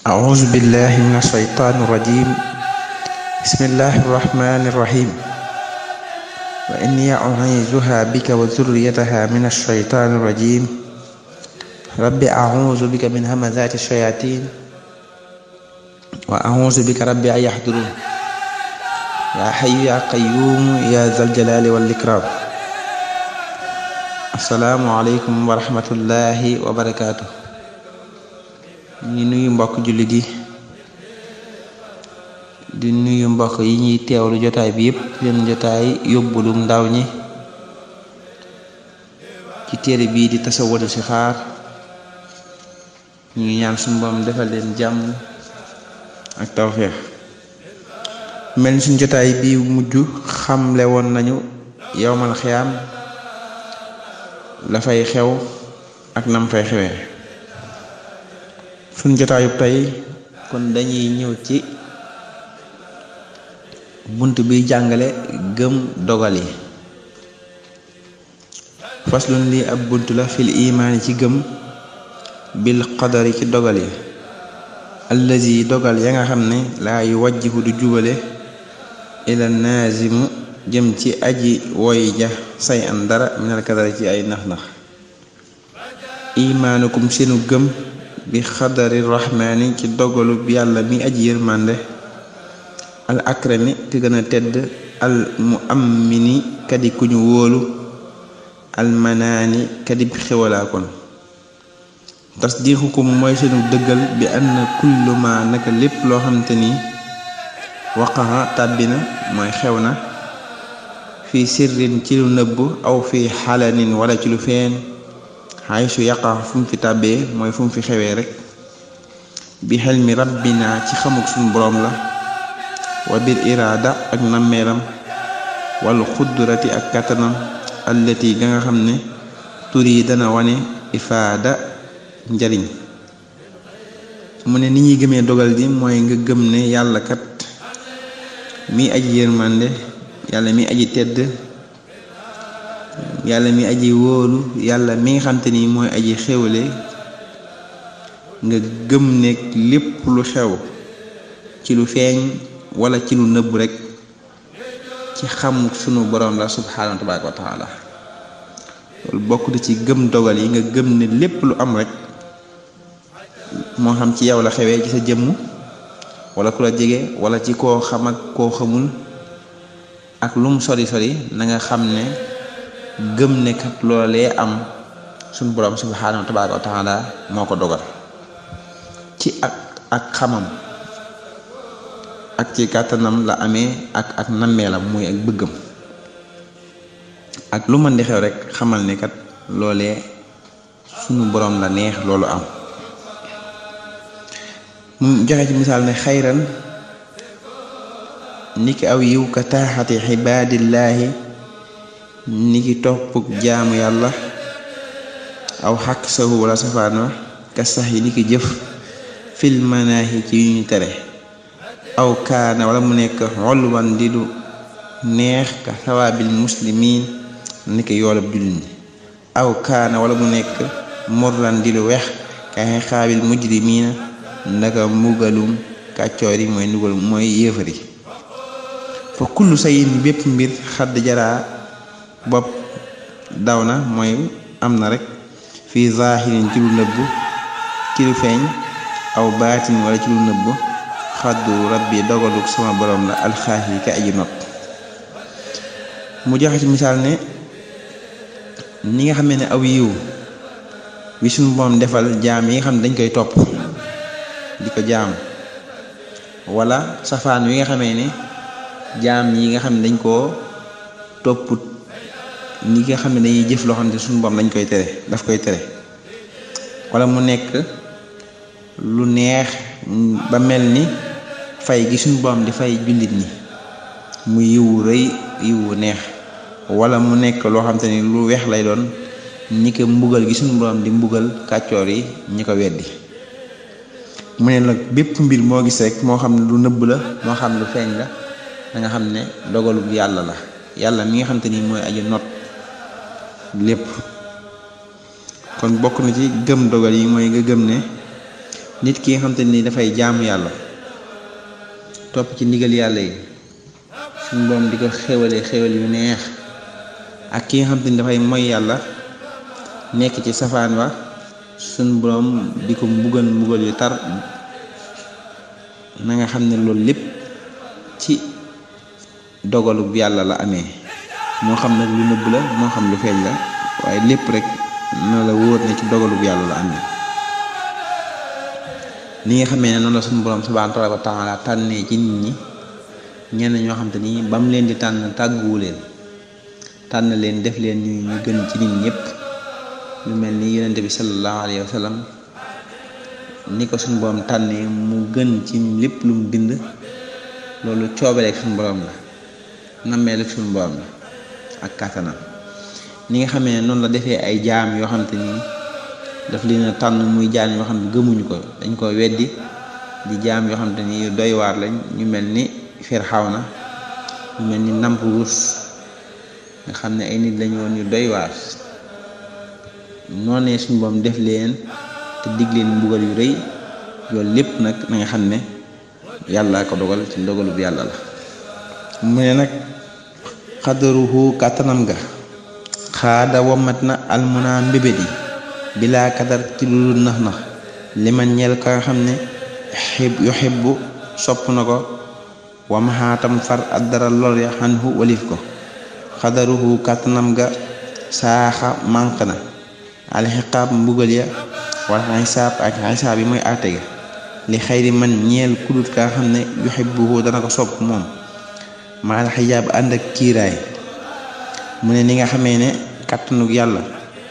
أعوذ بالله من الشيطان الرجيم بسم الله الرحمن الرحيم وإني أعيذها بك وذريتها من الشيطان الرجيم رب أعوذ بك من همزات الشياطين وأعوذ بك رب أن يحضرون يا حي يا قيوم يا ذا الجلال والإكرام السلام عليكم ورحمة الله وبركاته ñu nuyu mbokk jullit yi di nuyu mbokk yi ñuy teewlu jotaay bi yépp seen jotaay yóbbulu ndaw ñi ci téere bii di tasawwadu si xaar ñu ñaan suñu Boroom defal leen jàmm ak tawféex mel ni suñ jotaay bi mujj xamle woon nañu yowmal xiyaam la fay xew ak nam fay xewee suñ jotaayub tey kon dañuy ñëw ci bunt bi jàngale gëm dogal yi faslun lii ab bunt la fil imaani ci gëm bil qadari ci dogal yi allazi dogal ya nga xam ne laa yu wajjihu du jubale ila naazimu jëm ci aji woy ja say an dara minal kadari ci ay nax-nax imaanukum seenu gëm bi xadari rahmaani ci dogalu yàlla mi aji yërmande al akrami ki gën a tedd al muammini kadi ku ñu wóolu al manaani kadi xewalaa kon tasdiixukum mooy seenu dëggal bi anna kullu ma naka lépp loo xamante ni waqaxa tàbbina mooy xew na fi sirrin ci lu nëbb aw fi xalanin wala ci lu feeñ xay su yaqa fu mu fi tàbbee mooy fu mu fi xewee rek bi xel mi rabbina ci xamuk suñu boroom la wa bil iraada ak nammeelam wal xudrati ak kàttanam allati ga nga xam ne tur yi dana wane ifaada njariñ mu ne ni ñuy gëmee dogal di mooy nga gëm ne yàlla kat mi aji yërmande yàlla mi aji tedd yàlla mi aji wóolu yàlla mi nga xamante ni mooy aji xewle nga gëm ne lépp lu xew ci lu feeñ wala ci lu nëbb rek ci xam sunu boroom la subhaanahu tabaaraka wa taala loolu bokk na ci gëm dogal yi nga gëm ne lépp lu am rek moo xam ci yow la xewee ci sa jëmm wala ku la jege wala ci koo xam ak koo xamul ak lu mu sori sori na nga xam ne gëm ne kat loolee am suñu boroom subhaanahu tabaaraka wa taala moo ko dogal ci ak ak xamam ak ci kàttanam la amee ak ak nammeelam muy ak bëggam ak lu mën di xew rek xamal ne kat loolee suñu boroom la neex loolu am mu joxe ci misaal ne xayran niki aw yiw ka taaxati xibaadillaahi niki topp jaamu yàlla aw xaq sahu wala safaan wa ka sax yi niki jëf fil manaahi ci yu ñu tere aw kaana wala mu nekk xolwan di lu neex ka sawaabil muslimiin niki yoolab jullit ñi aw kaana wala mu nekk morlan di lu weex ka xaabil mujrimiina ndaka mbugalum kàccoor yi mooy ndugal mooy yéefari fa kullu sayin bépp mbir xadd jaraa bopp daw na mooy am na rek fii zaahirin ci lu nëbb ci lu feeñ aw baatin wala ci lu nëbb xaddu rabbi dogaluk sama borom la alxaahi ka aji not mu joxe ci misaal ne ni nga xamee ne aw yiw wi suñu boom defal jaam yi nga xam ne dañ koy topp di ko jaam wala safaan wi nga xamee ne jaam yi nga xam ne dañ koo topput ñi nga xam ne dañuy jëf loo xam ne suñu boom dañ koy tere daf koy tere wala mu nekk lu neex ba mel ni fay gi suñu boom di fay jullit ñi mu yiwu rëy yiwu neex wala mu nekk loo xam te ni lu weex lay doon ñi ko mbugal gi suñu boom di mbugal kàccoor yi ñi ko weddi mu ne nag bépp mbir moo gis rek moo xam ne lu nëbb la moo xam lu feeñ la da nga xam ne dogalu yàlla la yàlla mi nga xam te ni mooy aju not lépp kon bokk na ci gëm dogal yi mooy nga gëm ne nit ki nga xam te ni dafay jaamu yàlla topp ci ndigal yàlla yi suñu borom di ko xéwale xéwal yu neex ak ki nga xam te ni dafay moy yàlla nekk ci safaan wa suñu borom di ko mbugal mbugal yu tar na nga xam ne loolu lépp ci dogalu yàlla la amee moo xam nag lu nëbb la moo xam lu feeñ la waaye lépp rek na la wóor ne ci dogalu yàlla la amee ni nga xamee ne noonu la suñu borom subhaanahu wa taala tànnee ci nit ñi ñenn ñoo xam te ni ba mu leen di tànn tàgguwu leen tànn leen def leen ñu ñu gën ci nit ñëpp lu mel ni yonente bi sallallahu alayhi wa sallam ni ko suñu borom tànnee mu gën ci lépp lu mu bind loolu coobareek suñu borom la nammeelu suñu borom la ak kàttanam ni nga xamee ne noonu la defee ay jaam yoo xam te ni daf leen a tànn muy jaam yoo xam ne gëmuñu ko dañ ko weddi di jaam yoo xam te ni doy waar lañ ñu mel ni Firxawna ñu mel ni Namruus nga xam ne ay nit lañu woon ñu doy waar noonee suñu borom def leen te dig leen mbugal yu rëy loolu lépp nag na nga xam ne yàlla ko dogal ci ndogalu bu yàlla la mu ne nag xadaruhu kàttanam ga xaada womat na almuna mbébét yi bilaa kadar ci lu nax nax li ma ñeel ka nga xam ne xib yu xibbu sopp na ko wamaxaatam far addara lor ya xanhu walif ko xadaruhu kàttanam ga saaxa mànq na alxiqaab mbugal ya wala xisaab ak xisaab yi mooy àtte ga li xayri man ñeel kudut ka nga xam ne yu xibbuhu dana ko sopp moom maal xijaab ànd ak kiiraay mu ne ni nga xamee ne kàttanug yàlla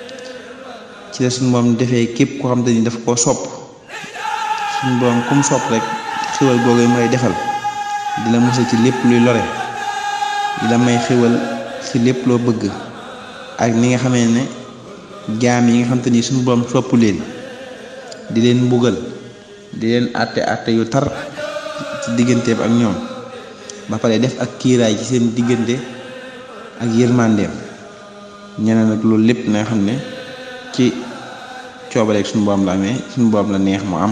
ci la suñu borom defee képp koo xam te ni daf koo sopp suñu borom kum sopp rek xéwal googu yi mooy defal di la musal ci lépp luy lore di la may xéwal ci lépp loo bëgg ak ni nga xamee ne jaam yi nga xam te ni suñu borom sopp leen di leen mbugal di leen àtte àtte yu tar ci digganteem ak ñoom ba pare def ak kiiraay ci seen diggante ak yërmandeem ñeneen nag loolu lépp na nga xam ne ci coobareeg suñu borom la amee suñu borom la neex mu am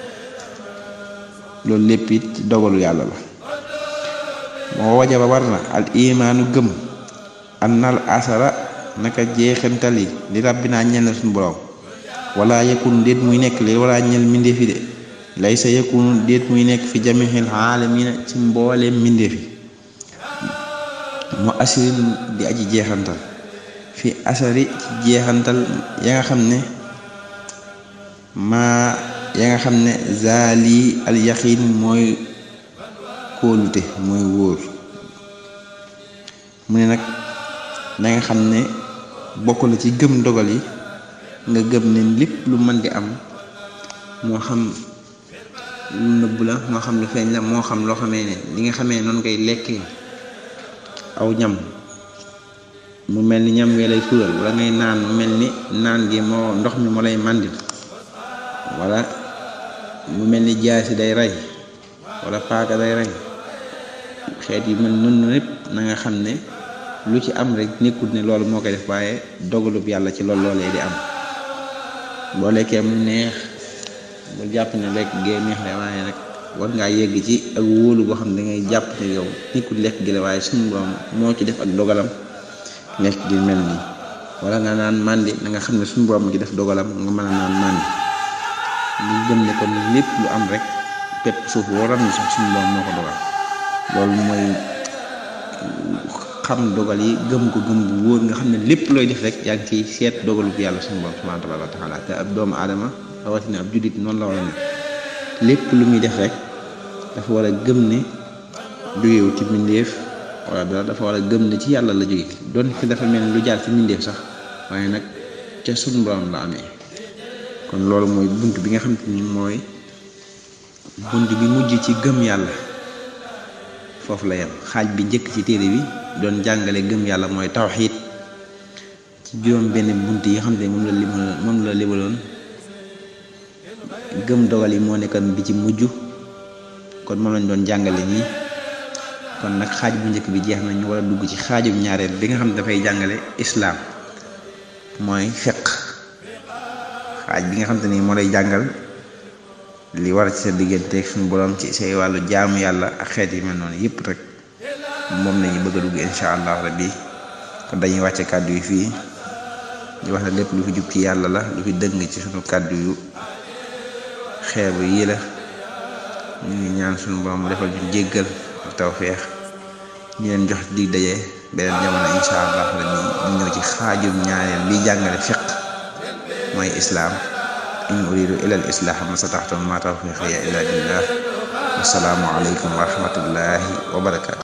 loolu lépp it ci dogalu yàlla la moo waja ba war na al imaanu gëm an nal asara naka jeexantal yi li rabbi naa ñel na suñu borom wala yëkkun déet muy nekk li wala ñel mbindeef yi de lay sa yëkkunu déet muy nekk fi jamixil aalamiina ci mbooleem mbindeef yi mu asirin di aji jeexantal fi asari ci jeexantal ya nga xam ne maa ya nga xam ne zaali al yaqiin mooy kóolute mooy wóor mu ne nag da nga xam ne bokk la ci gëm dogal yi nga gëm ne lépp lu mën di am moo xam lu nëbb la moo xam lu feeñ la moo xam loo xamee ne li nga xamee noonu koy lekkee aw ñam mu mel ni ñam wee lay suural wala ngay naan mu mel ni naan gi moo ndox mi moo lay màndil wala mu mel ni jaasi day rey wala paaka day rey xeet yi mel noonu lépp na nga xam ne lu ci am rek nekkut ne loolu moo koy def waaye dogalub yàlla ci loolu loolee di am boo lekkee mu neex bu jàpp ne lekk gee neex la waaye nag war ngaa yegg ci ak wóolu boo xam ne dangay jàpp ne yow nekkul lekk gi la waaye suñu borom moo ci def ak dogalam lekk gi mel nii wala nga naan màndi na nga xam ne suñu borom gi def dogalam nga mën a naan màndi ñu gëm ne kon lépp lu am rek pepp suuf waram ni sax suñu borom moo ko dogal loolu mooy xam dogal yi gëm ko gëm bu wóor nga xam ne lépp looy def rek yaa ngi ciy seet dogalu bu yàlla suñu borom subhanahu wa taala te ab doomu aadama rawatina ab juddit noonu la war a ne lépp lu muy def rek dafa war a gëm ne jógewu ci mbindeef wala dara dafa war a gëm ne ci yàlla la jóge doon fi dafa mel ni lu jaar ci mbindeef sax waaye nag ca suñu borom la amee kon loolu mooy bunt bi nga xam te ni mooy bunt bi mujj ci gëm yàlla foofu la yem xaaj bi njëkk ci téere bi doon jàngale gëm yàlla mooy tawxiid ci juróom benn bunt yi nga xam ne moom la limaloon moom la limaloon gëm dogal yi moo nekkoon bi ci mujj kon moom lañ doon jàngale nii kon nag xaaj bu njëkk bi jeex na ñu war a dugg ci xaajum ñaareel bi nga xam ne dafay jàngale islaam mooy fiq xaaj bi nga xam te ni moo lay jàngal li war ci sa digganteeg suñu borom ci say wàllu jaamu yàlla ak xeet yi mel noonu yëpp rek moom lañu bëgg a dugg incha allah rabbi kon dañuy wàcce kàddu yi fii di wax ne lépp lu fi jub ci yàlla la lu fi dëng ci suñu kàddu yu xeebu yii la ñu ngi ñaan suñu borom defal ñu jéggal ak tawfeex ñu leen jox dig daje beneen jamono incha allah rabbi ñu ñëw ci xaajum ñaareel bi jàngale fiq mooy islaam in uridu ila al islah ma sataxtum ma tawfiqiya illa billah wasalaamu aleykum wa rahmatullahi wa barakatu